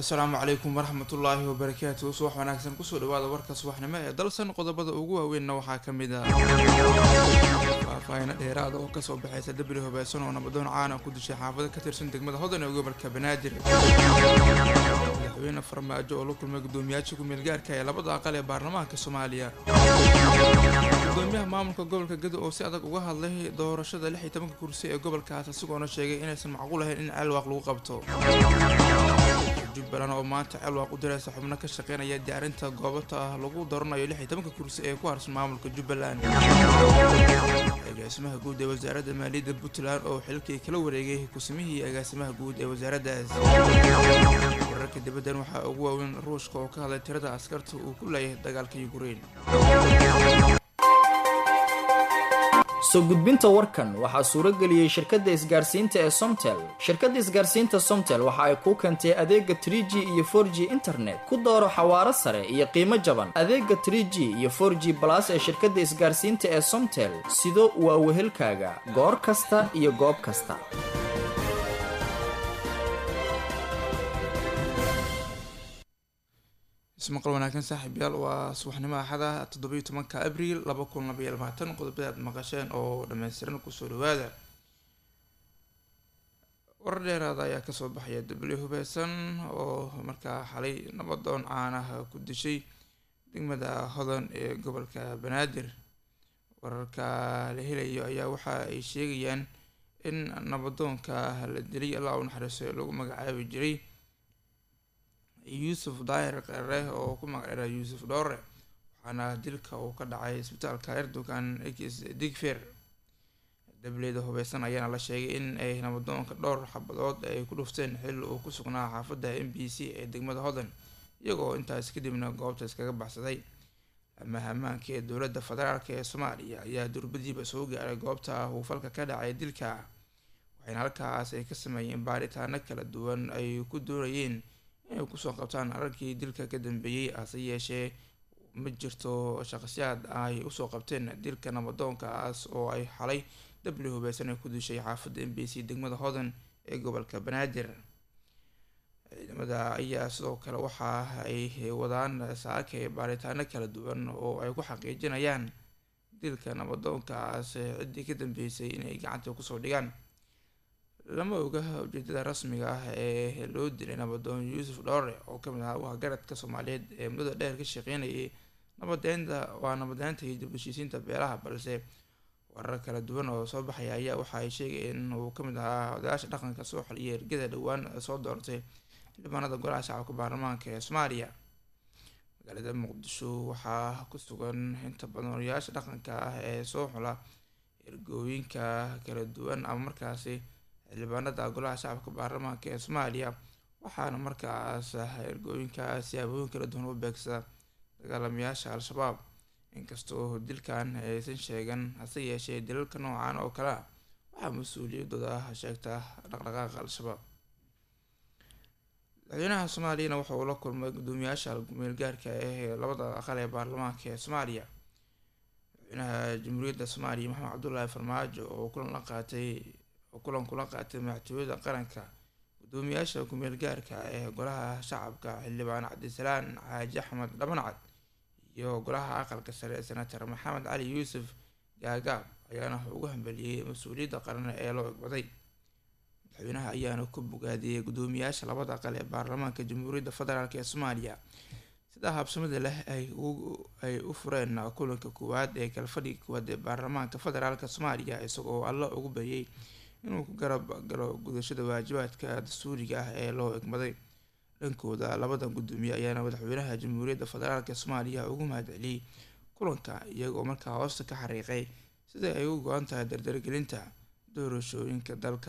asalaamu calaykum waraxmatullaahi wabarakaatu subax wanaagsan kusoo dhawaada warka subaxnimo ee dalsan qodobada ugu waaweynna waxaa ka mid ah faahfaahino dheeraada oo kasoo baxaysa dabri hubaysan oo nabadoon caana ku dishay xaafado ka tirsan degmada hodan ee gobolka banaadir madaxweyne farmaajo oo la kulmay gudoomiyaasha ku-meel gaarka ee labada aqal ee baarlamaanka soomaaliya gudoomiyaha maamulka gobolka gado oo si adag uga hadlay doorashada lix iyo tobanka kursi ee gobolkaas isagoona sheegay inaysan macquul ahayn in ceelwaaq lagu qabto jubbaland oo maanta ceelwaaq u diraysa xubno ka shaqeynaya diyaarinta goobata ah lagu dooranayo lix iyo tobanka kursi ee ku harsan maamulka jubbaland agaasimaha guud ee wasaaradda maaliyadda puntland oo xilkii kala wareegay kusimihii agaasimaha guud ee wasaaraddaas wararka dibaddan waxaa ugu waaweyn ruushka oo ka hadlay tirada askarta uu ku leeyahay dagaalka yukrain soo gudbinta warkan waxaa suuro geliyey shirkadda isgaarsiinta ee somtel shirkadda isgaarsiinta somtel waxa ay kuu keentay adeega trie g iyo for g internet ku dooro xawaaro sare iyo qiimo jaban adeega trie g iyo for g balas ee shirkadda isgaarsiinta ee somtel sido waa wehelkaaga goor kasta iyo goob kasta ismaqal wanaagsan saaxiibyaal waa subaxnimo axada toddobiyo tobanka abriil laba kun labaiyo labaatan qodobada aad maqasheen oo dhammaystiran kusoo dhawaada warar dheeraada ayaa kasoo baxaya dabli hubeysan oo markaa xalay nabadoon caanaha ku dishay degmada hodan ee gobolka banaadir wararka la helayo ayaa waxa ay sheegayaan in nabadoonka la dilay allah u naxariiso ee lagu magacaabi jiray yuusuf daahir qere oo ku magacdheera yuusuf dhoore waxaana dilka uu ka dhacay isbitaalka erdogan x digfer dableyda hubeysan ayaana la sheegay in ay nabadoonka dhowr xabadood ay ku dhufteen xil uu ku sugnaa xaafadda m b c ee degmada hodan iyagoo intaas kadibna goobta iskaga baxsaday amaha ammaanka ee dowladda federaalk ee soomaaliya ayaa durbadiiba soo gaaray goobta uu falka ka dhacay dilka waxayna halkaas ay ka sameeyeen baaritaano kala duwan ay ku doonayeen inay kusoo qabtaan ararkii dilka ka dambeeyey hase yeeshee ma jirto shaqsiyaad ay usoo qabteen dilka nabadoonkaas oo ay xalay dabli hubeysan ay ku dishay xaafadda m b c degmada hodan ee gobolka banaadir ciidamada ayaa sidoo kale waxa ay wadaan saakay baaritaano kala duwan oo ay ku xaqiijinayaan dilka nabadoonkaas ciddii ka dambeysay inay gacanta kusoo dhigaan lama oga ujeedada rasmiga ah ee loo dilay nabadoon yuusuf dhowre oo kamid ahaa wahgaradka soomaaliyeed ee muddada dheer ka shaqeynayay nabadeynta waa nabadeynta iyo dibheshiisiinta beelaha balse warar kala duwan oo soo baxaya ayaa waxa ay sheegayeen in uu kamid ahaa odayaasha dhaqanka soo xaliya ergada dhowaan soo doortay xildhibaanada golaha shacabka baarlamaanka ee soomaaliya magaalada muqdisho waxaa ku sugan inta badan odayaasha dhaqanka ah ee soo xula ergooyinka kala duwan ama markaasi xildhibaanada golaha shacabka baarlamaanka ee soomaaliya waxaana markaas ergooyinkaas siyaabooyin kala duwan u beegsada dagaalamayaasha al-shabaab inkastoo dilkan aysan sheegan hase yeeshee dilalka noocan oo kale ah waxaa mas-uuliyadooda sheegta dhaqdhaqaaqa al-shabaab madaxweynaha soomaaliyana waxa uu la kulmay gudoomiyaasha gumeel gaarka ee labada aqal ee baarlamaanka ee soomaaliya madaxweynaha jamhuuriyadda soomaaliya maxamed cabdulaahi farmaajo oo kulan la qaatay kulan kula qaatay madaxtooyada qaranka gudoomiyaasha kumeel gaarka ee golaha shacabka xildhibaan cabdisalaan xaaji axmed dhabancad iyo golaha aqalka sare senator maxamed cali yuusuf gaagaab ayaana ugu hambeliyey mas-uuliyadda qaran ee loo egbaday madaxweynaha ayaana ku bogaadiyey gudoomiyaasha labada aqal ee baarlamaanka jamhuuriyadda federaalk ee soomaaliya sidaa habsamada leh ay u fureen kulanka koowaad ee kalfadhiga koowaad ee baarlamaanka federaalk soomaaliya isagoo alla ugu baryay inuu ku garab galo gudashada waajibaadka dastuuriga ah ee loo egmaday dhankooda labadan gudoomiye ayaana madaxweynaha jamhuuriyadda federaalk soomaaliya ugu mahadceliyey kulanka iyagoo markaa hoosta ka xariiqay sida ay u go-an tahay dardargelinta doorashooyinka dalka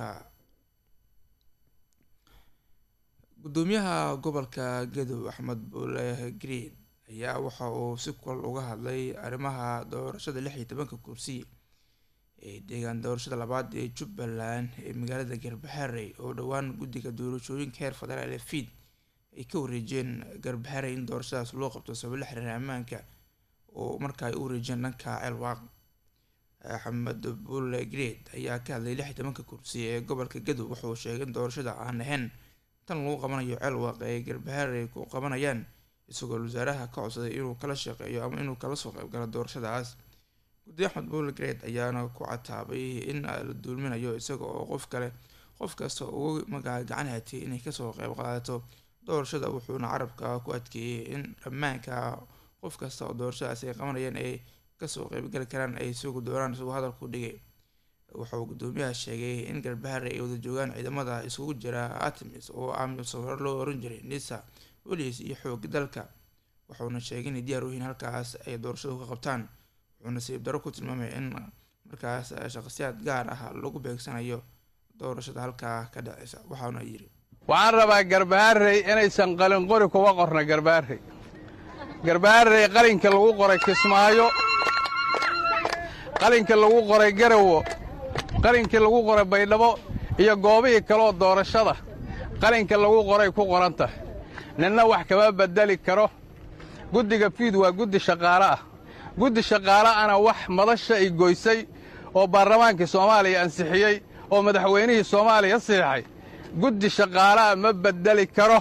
gudoomiyaha gobolka gadow axmed buule green ayaa waxa uu si kulal uga hadlay arrimaha doorashada lix iyo tobanka kursi ee deegaan doorashada labaad ee jubbaland ee magaalada garbaxarey oo dhowaan guddiga doorashooyinka heer federaal ee fiid ay ka wareejeen garbaxarey in doorashadaas loo qabto sabab la xiriira ammaanka oo marka ay u wareejiyeen dhanka ceelwaaq axmed bulle greed ayaa ka hadlay lix iyo tobanka kursi ee gobolka gadow wuxuu sheegay in doorashada aan ahayn tan lagu qabanayo ceel waaqe ay garbahaarey ku qabanayaan isagoo wasaaraha ka codsaday inuu kala shaqeeyo ama inuu kala soo qeyb galo doorashadaas guddi axmed buule gareed ayaana ku cataabay in la duulminayo isaga oo qof kale qof kasta ugu magaca gacan hatiyay inay kasoo qeyb qaadato doorashada wuxuuna carabka ku adkeeyey in dhammaanka qof kasta oo doorashadaas ay qabanayaan ay kasoo qeybgali karaan ay sugu doonaan isagoo hadalku dhigay wuxuu gudoomiyaha sheegay in garbahaare ay wada joogaan ciidamada isugu jira artemis oo amisom hore loo oran jiray nisa bolis iyo xooga dalka wuxuuna sheegay inay diyaar u yihiin halkaas ay doorashadu ka qabtaan wuxuu nasiib daro ku tilmaamay in markaas shaqsiyaad gaar ah lagu beegsanayo doorashada halkaa ka dhaceysa waxaana yiri waxaan rabaa garbaharey inaysan qalinqori kuga qorna garbaharey garbaharey qalinka lagu qoray kismaayo qalinka lagu qoray garawo qalinkii lagu qoray baydhabo iyo goobihii kaleoo doorashada qalinka lagu qoray ku qoran tahay ninna wax kama beddeli karo guddiga fiid waa guddi shaqaale ah guddi shaqaale ana wax madasha ay goysay oo baarlamaankii soomaaliya ansixiyey oo madaxweynihii soomaaliya siixay guddi shaqaalaha ma beddeli karo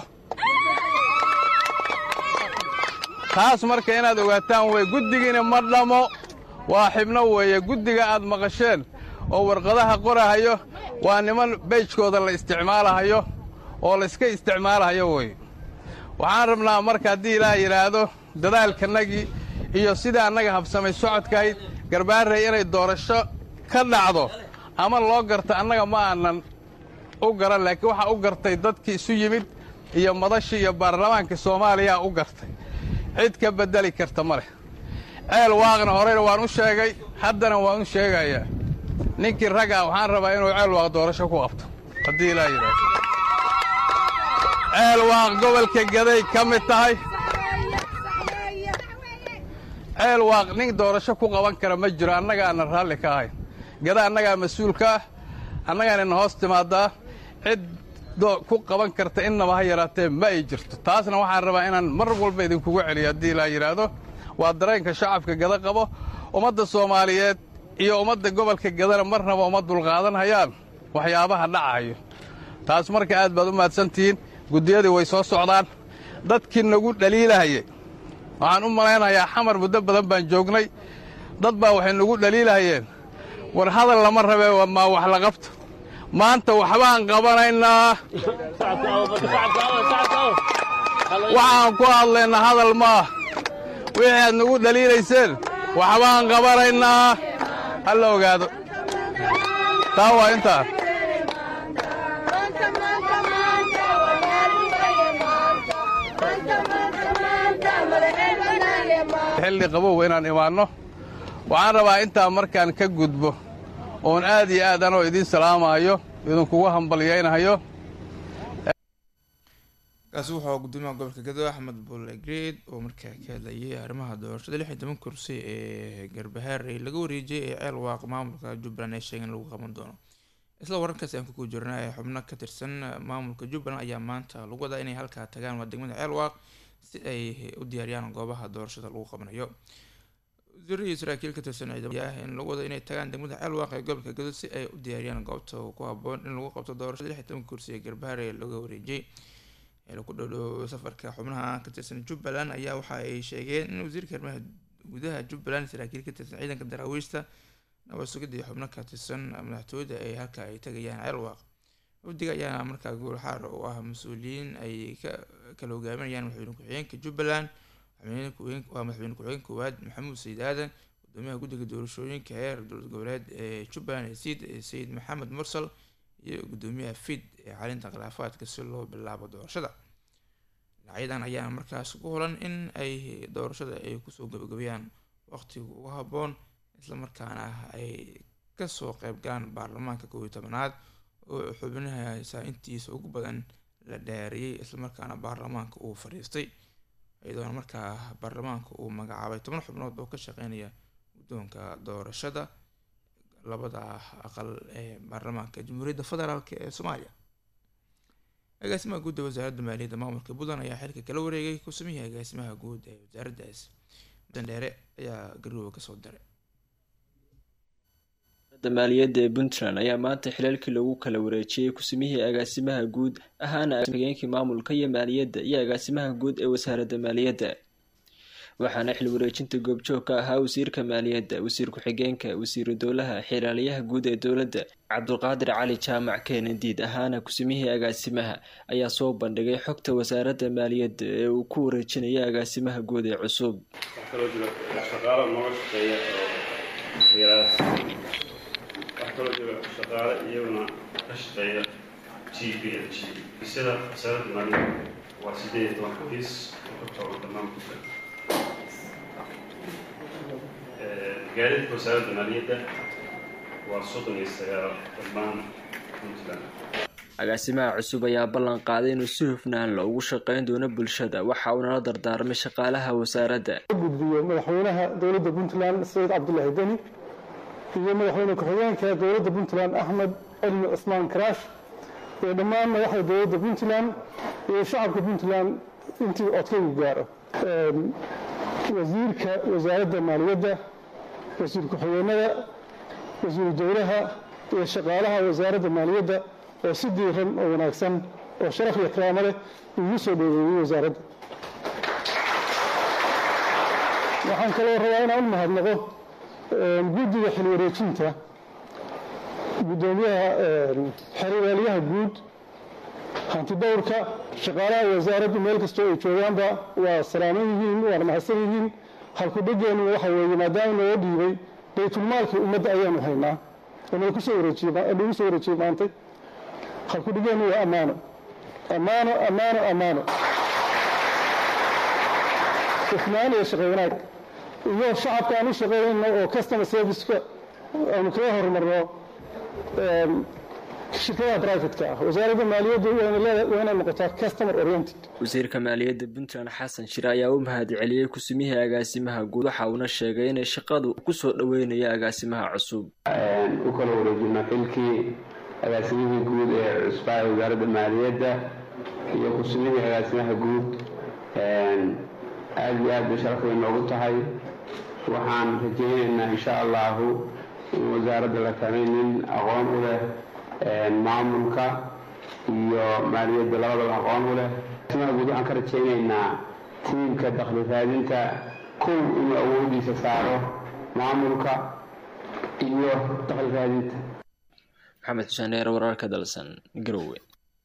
taas marka inaad ogaataan wey guddigiina ma dhammo waa xibno weeye guddiga aad maqasheen oo warqadaha qorahayo waa niman beejkooda la isticmaalahayo oo layska isticmaalahayo wey waxaan rabnaa marka haddii ilaah yidhaahdo dadaalkanagii iyo sidai annaga habsamay socodkahayd garbaarey inay doorasho ka dhacdo ama loo garta annaga ma aanan u garan laakiin waxaa u gartay dadkii isu yimid iyo madashii iyo baarlamaanka soomaaliyaa u gartay cid ka beddeli karta ma leh ceel waaqna horeyna waan u sheegay haddana waan u sheegayaa ninkii raggaa waxaan rabaa inuu ceel waaq doorasho ku qabto haddii ilaa yidhaahdo ceel waaq gobolka gaday ka mid tahay ceel waaq nin doorasho ku qaban kara ma jiro annagaana raalli ka ahayn gada annagaa mas-uulka ah annagaanina hoos timaadaa cid ku qaban karta innaba ha yaraatee ma ay jirto taasna waxaan rabaa inaan mar walba idinkugu celiyo haddii ilaa yidhaahdo waa dareenka shacabka gada qabo ummadda soomaaliyeed iyo ummadda gobolka gadana marnaba uma dulqaadan hayaan waxyaabaha dhacayo taas marka aad baad u mahadsantihiin guddiyadii way soo socdaan dadkii nagu dhaliilahayey waxaan u malaynayaa xamar muddo badan baan joognay dad baa waxay nagu dhaliilahayeen war hadal lama rabee maa wax la qabto maanta waxbaan qabanaynaa waxaan ku hadlaynaa hadal maah wixii aad nagu dhaliilayseen waxbaan qabanaynaa ha la ogaado taa waa intaa xilli qabow inaan imaanno waxaan rabaa intaa markaan ka gudbo oon aad iyo aad anoo idiin salaamaayo idinkugu hambalyaynahayo kaasi wuxuu gudoomiyaha gobolka gado axmed bulle greed oo markaa ka hadlayay arrimaha doorashada lix iyo toban kursi ee garbahaarey laga wareejiyay ee ceel waaq maamulka jubbaland ee sheegeen lagu qaban doono isla wararkaasi aan ku jirnaa ee xubno ka tirsan maamulka jubbaland ayaa maanta lagu wadaa inay halkaa tagaan waa degmada ceel waaq si ay u diyaariyaan goobaha doorashada lagu qabanayo wasiirihii saraakiil ka tirsan ciidamada in lagu wado inay tagaan degmada ceel waaq ee gobolka gado si ay u diyaariyaan goobta ku haboon in lagu qabto doorashada lix iyo toban kursi ee garbahaarey laga wareejiyay ku dhodhow safarka xubnaha ka tirsan jubbaland ayaa waxa ay sheegeen in wasiirka arrimaha gudaha jubbaland saraakiil ka tirsan ciidanka daraawiishta nabad sugidda iyo xubno ka tirsan madaxtooyada ay halka ay tagayaan ceelwaaq wafdiga ayaana markaa goolxaar u ah mas-uuliyiin ay ka kala hogaaminayaan madaxweyne ku-xigeenka jubbaland waa madaxweyne ku-xigeen koowaad maxamuud sayid aadan gudoomiyaha guddiga doorashooyinka heer dowlad goboleed ee jubbaland ee siid sayid maxamed mursal iyo gudoomiyaha fid ee xalinta khilaafaadka si loo bilaabo doorashada dhinacyadan ayaa markaas ku holan in ay doorashada ay kusoo gabagabeeyaan waqtiga ugu habboon islamarkaana ay kasoo qeyb galaan baarlamaanka kow iyo tobanaad oo xubnahaasa intiisa ugu badan la dhaariyey islamarkaana baarlamaanka uu fadhiistay iyadoona markaa baarlamaanka uu magacaabay toban xubnood oo ka shaqeynaya guddoonka doorashada labada aqal ee baarlamaanka jamhuuriyadda federaalk ee soomaaliya agaasimaha guud ee wasaaradda maaliyadda maamulka puntland ayaa xilka kala wareegay ku-samihii agaasimaha guud ee wasaaraddaas dheere ayaa garooba kasoo diray maaliyadda ee puntland ayaa maanta xilaalkii lagu kala wareejiyey kusimihii agaasimaha guud ahaana hageenkii maamulka iyo maaliyadda iyo agaasimaha guud ee wasaaradda maaliyadda waxaana xil wareejinta goobjoog ka ahaa wasiirka maaliyadda wasiir ku-xigeenka wasiiru dowlaha xiraaliyaha guud ee dowladda cabdulqaadir cali jaamac keenadiid ahaana kusimihii agaasimaha ayaa soo bandhigay xogta wasaaradda maaliyadda ee uu ku wareejinaya agaasimaha guud ee cusub waxaa kaloo jira shaqaale iyaguna ka shaqeeya g p l g sida wasaaradda maaliyadda waa sideed iyo toban xafiis oo ka kooban dhammaan puntland gaadiidka wasaaradda maaliyadda waa soddon iyo sagaal dhammaan puntland agaasimaha cusub ayaa ballan qaaday inuu si hufnaan la ugu shaqeyn doono bulshada waxa uuna la dardaarmay shaqaalaha wasaaradda gudbiyo madaxweynaha dowladda puntland sayid cabdulaahi deni iyo madaxweyne ku-xigeenka dowladda puntland axmed cilmi cismaan karaash iyo dhammaan madaxda dowladda puntland iyo shacabka puntland intii codkaygu gaaro wasiirka wasaaradda maaliyadda wasiir ku-xigeenada wasiiru dowlaha iyo shaqaalaha wasaaradda maaliyadda oo si diiran oo wanaagsan oo sharaf iyo karaamo leh igu soo dhoweeyey wasaaradda waxaan kaloo rabaa inaan u mahadnaqo guddiga xil wareejinta guddoomiyaha xerwaalyaha guud hanti dhowrka shaqaalaha wasaaraddu meel kastoo ay joogaanba waa salaaman yihiin waana mahadsan yihiin halku dhegeennu waxa weeye maadaama noo dhiibay baytulmaalkii ummadda ayaanu haynaa oo nagu soo wareejiynagu soo wareejiyey maantay halku dhegeennu waa ammaano ammaano ammaano ammaano hufnaan iyo shaqo wanaag iyo shacabka aan u shaqeynayno oo customer serviceka aanu kaga horumarno shirkadaha brivatka ah wasaaradda maaliyaddu waa inay noqotaa customer oriented wasiirka maaliyadda puntland xasan shire ayaa u mahad celiyey kusimihii agaasimaha guud waxa uuna sheegay inay shaqadu kusoo dhoweynayo agaasimaha cusub u kala wareejino xilkii agaasimihii guud ee cusbaa wasaaradda maaliyadda iyo kusimihii agaasimaha guud aada iyo aad bay sharaf way noogu tahay waxaan rajaynaynaa insha allahu in wasaaradda la kamay nin aqoon u leh maamulka iyo maaliyadda labadaba aqoon u leh simaa guud waxaan ka rajaynaynaa tiimka dakhli raadinta kow inuu awoodiisa saaro maamulka iyo dakhli raadinta maxamed xuseen dheer wararka dalsan garowe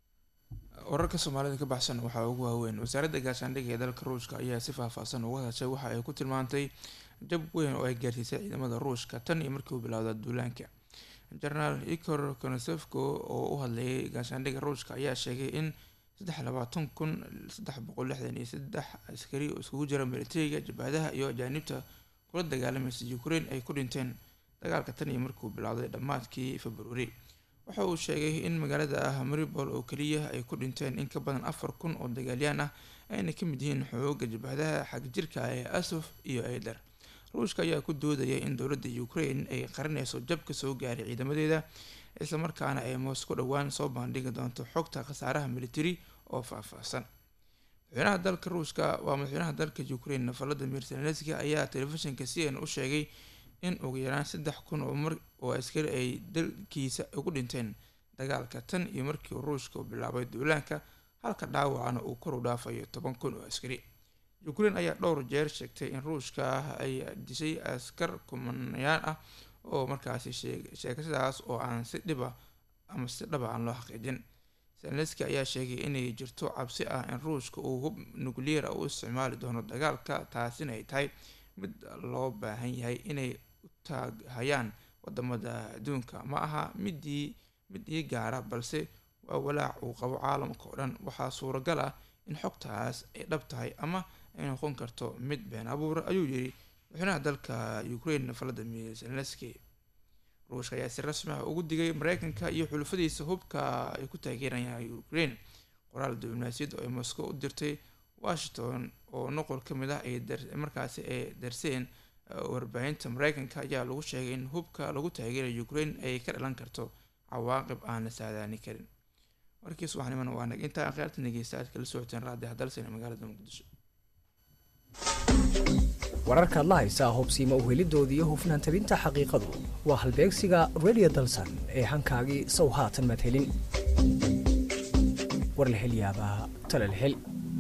wararka soomaalida ka baxsan waxaa ugu waaweyn wasaaradda gaashaandhigga ee dalka ruushka ayaa si faahfaahsan uga hadashay waxa ay ku tilmaantay jab weyn oo ay gaarsiisay ciidamada ruushka tan iyo markii uu bilowda duulaanka jenaraal ikor konosefko oo u hadlayay gaashaandhigga ruushka ayaa sheegay in saddex labaatan kun saddex boqol lixdan iyo saddex askari oo iskugu jira militariga jabhadaha iyo ajaanibta kula dagaalamaysa ukraine ay ku dhinteen dagaalka tan iyo markii uu bilowday dhammaadkii februari waxa uu sheegay in magaalada ah maribol oo keliya ay ku dhinteen in ka badan afar kun oo dagaalyaan ah ayna ka mid yihiin xooga jabhadaha xagjirka ee asof iyo aider ruushka ayaa ku doodaya in dowladda ukraine ay qarinayso jab ka soo gaaray ciidamadeeda islamarkaana ay moscow dhowaan soo bandhigi doonto xogta khasaaraha military oo faahfaahsan madaxweynaha dalka ruushka waa madaxweynaha dalka ukraine valadimir zelenski ayaa telefishinka c n u sheegay in ugu yaraan saddex kun oo mar oo askari ay dalkiisa ugu dhinteen dagaalka tan iyo markii ruushka uu bilaabay duulaanka halka dhaawacana uu kor u dhaafayo toban kun oo askari ukraine ayaa dhowr jeer sheegtay in ruushka ay dishay askar kumanayaan ah oo markaasi sheegashadaas oo aan si dhiba ama si dhaba aan loo xaqiijin zelenski ayaa sheegay inay jirto cabsi ah in ruushka uu hub nuclear u isticmaali doono dagaalka taasina ay tahay mid loo baahan yahay inay u taaghayaan wadamada adduunka ma aha midii mid ii gaara balse waa walaac uu qabo caalamka oo dhan waxaa suuragal ah in xogtaas ay dhab tahay ama ay noqon karto mid been abuura ayuu yiri madaxweynaha dalka ukraine valadimir zelenski ruushka ayaa si rasmi ah ugu digay mareykanka iyo xulufadiisa hubka ay ku taageerayaan ukraine qoraal diblomaasiyad oo ay moscow u dirtay washington oo noqol ka mid ah ay markaasi ay darseen warbaahinta mareykanka ayaa lagu sheegay in hubka lagu taageerayo ukraine ay ka dhalan karto cawaaqib aan la saadaani karin warkii subaxnimona waa nag intaa akhyaarta dhegeysta aad kala socoteen raadi hadalsena magaalada muqdisho wararkaad la haysaa hubsiima uhelidooda iyo hufnaan tabinta xaqiiqadu waa halbeegsiga radio dalsan ee hankaagii sow haatan madhelin war la hel yaabaa tala la hel